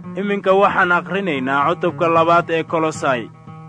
iminka waxaan akhrinaynaa cutubka labaad ee kolosay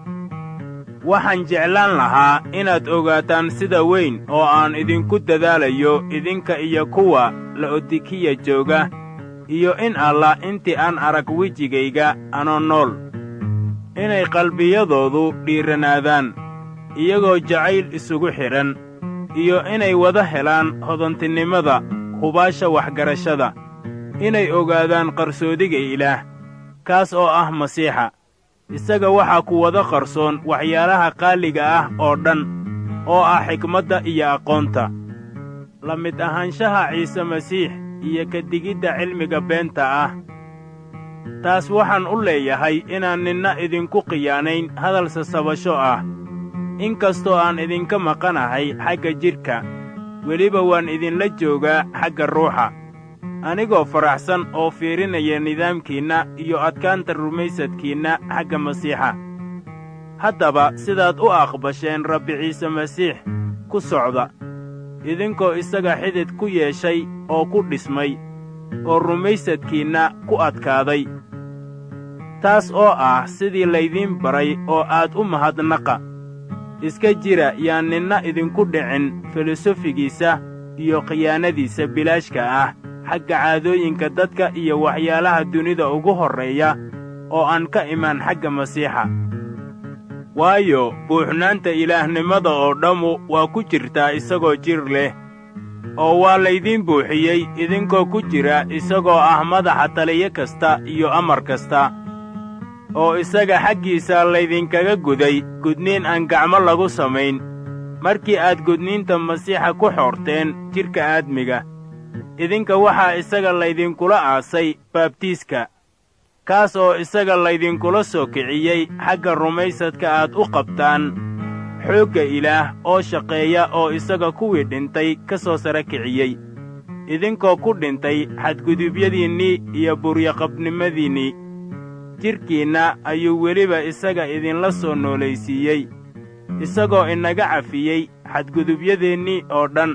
waxaan jeclaan lahaa inaad ogaataan sida weyn oo aan idinku dadaalayo idinka iyo kuwa la'odikiya jooga iyo in allah intii aan arag wejigayga anoo nool inay qalbiyadoodu dhiiranaadaan iyagoo jacayl isugu xidhan iyo inay wada helaan hodantinimada hubaasha waxgarashada inay ogaadaan qarsoodiga ilaah kaas oo ah masiixa isaga waxaa ku wada qarsoon waxyaalaha qaaliga ah oo dhan oo ah xikmadda iyo aqoonta la mid ahaanshaha ciise masiix iyo ka digidda cilmiga beenta ah taas waxaan u leeyahay inaan ninna idinku khiyaanayn hadal sasabasho ah in kastoo aan idinka maqanahay xagga jidhka weliba waan idinla joogaa xagga ruuxa anigoo faraxsan oo fiirinaya nidaamkiinna iyo adkaanta rumaysadkiinna xagga masiixa haddaba sidaad u aqbasheen rabbi ciise masiix ku socda idinkoo isaga xidid ku yeeshay oo ku dhismay oo rumaysadkiinna ku adkaaday taas oo ah sidii laydiin baray oo aad u mahadnaqa iska jira yaan ninna idinku dhicin filosofigiisa iyo khiyaanadiisa bilaashka ah xagga caadooyinka dadka iyo waxyaalaha dunida ugu horreeya oo aan ka imaan xagga masiixa waayo buuxnaanta ilaahnimada oo dhammu waa ku jirtaa isagoo jir leh oo waa laydiin buuxiyey idinkoo ku jira isagoo ah madaxa taliyo kasta iyo amar kasta oo isaga xaggiisa laydinkaga guday gudniin aan gacmo lagu samayn markii aad gudniinta masiixa ku xoorteen jidhka aadmiga idinka waxaa isaga laydinkula aasay baabtiiska kaas oo isaga laydinkula soo kiciyey xagga rumaysadka aad u qabtaan xoogga ilaah oo shaqeeya oo isaga kuwii dhintay ka soo sara kiciyey idinkoo ku dhintay xadgudubyadiinnii iyo buryaqabnimadiinnii jidhkiinna ayuu weliba isaga idinla soo noolaysiiyey isagoo inaga cafiyey xadgudubyadeennnii oo dhan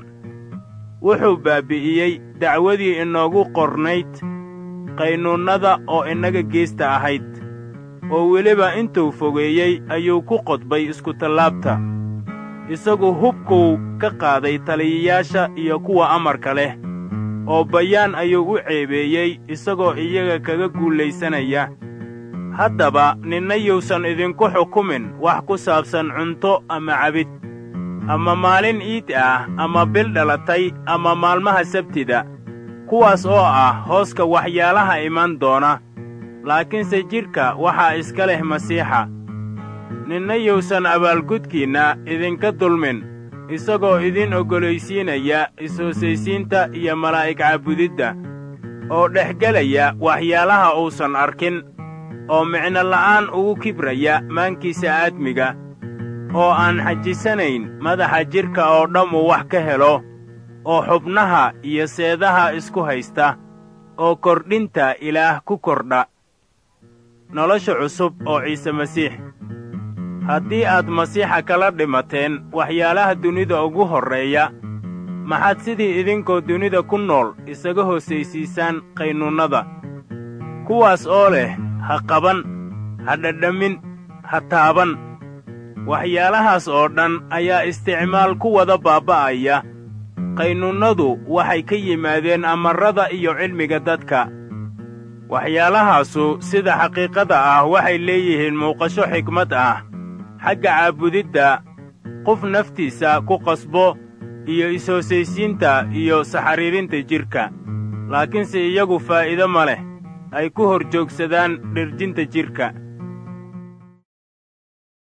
wuxuu baabbi'iyey dacwadii inoogu qornayd qaynuunnada oo innaga geesta ahayd oo weliba intuu fogeeyey ayuu ku qodbay iskutallaabta isagu hubkuu ka qaaday taliyayaasha iyo kuwa amarka leh oo bayaan ayuu u ceebeeyey isagoo iyaga kaga guulaysanaya haddaba ninna yuusan idinku xukumin wax ku saabsan cunto ama cabid ama maalin iid ah ama bil dhalatay ama maalmaha sabtida kuwaas oo ah hooska waxyaalaha iman doona laakiinse jidhka waxaa iska leh masiixa ninna yuusan abaalgudkiinna idinka dulmin isagoo idin oggolaysiinaya is-hoosaysiinta iyo malaa'ig caabudidda oo dhexgelaya waxyaalaha uusan arkin oo micno la'aan ugu kibraya maankiisa aadmiga oo aan xajisanayn madaxa jidhka oo dhammu wax ka helo oo xubnaha iyo seedaha isku haysta oo kordhinta ilaah ku kordha nolosha cusub oo ciise masiix haddii aad masiixa kala dhimateen waxyaalaha dunida ugu horreeya maxaad sidii idinkoo dunida ku nool isaga hoosaysiisaan qaynuunnada kuwaas oo leh ha qaban ha dhadhamin ha taaban waxyaalahaas oo dhan ayaa isticmaal ku wada baaba'aya qaynuunnadu waxay ka yimaadeen amarrada iyo cilmiga dadka waxyaalahaasu sida xaqiiqada ah waxay leeyihiin muuqasho xikmad ah xagga caabudidda qof naftiisa ku qasbo iyo is-hoosaysiinta iyo saxariirinta jidhka laakiinse iyagu faa'iido ma leh ay ku hor joogsadaan dhirjinta jidhka